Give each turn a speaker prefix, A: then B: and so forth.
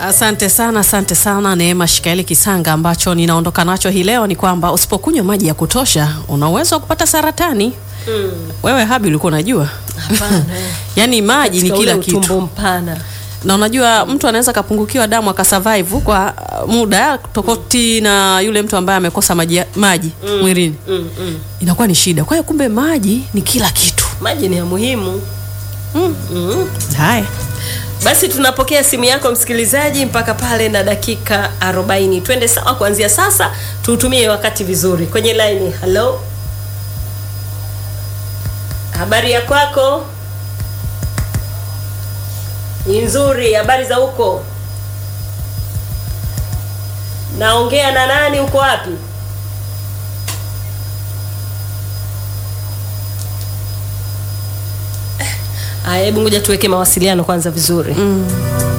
A: Asante sana, asante sana Neema Shikaeli Kisanga. Ambacho ninaondoka nacho hii leo ni kwamba usipokunywa maji ya kutosha una uwezo wa kupata saratani.
B: Mm.
A: Wewe Habi, ulikuwa unajua?
B: Hapana.
A: Yaani maji ni
B: Katika
A: kila
B: ule
A: kitu,
B: utumbo mpana.
A: na unajua mtu anaweza kapungukiwa damu akasurvive kwa uh, muda tofauti na yule mtu ambaye amekosa maji, maji mwilini,
B: Mm, mm.
A: inakuwa ni shida. Kwa hiyo kumbe maji ni kila kitu.
B: Maji ni ya muhimu.
A: Mm.
B: Mm.
A: Haya.
B: Basi tunapokea simu yako msikilizaji mpaka pale na dakika 40. Twende sawa kuanzia sasa, tuutumie wakati vizuri. Kwenye line, hello. Habari ya kwako? Ni nzuri, habari za huko? Naongea na nani, uko wapi? Aya, hebu ngoja tuweke mawasiliano kwanza vizuri.
A: Mm.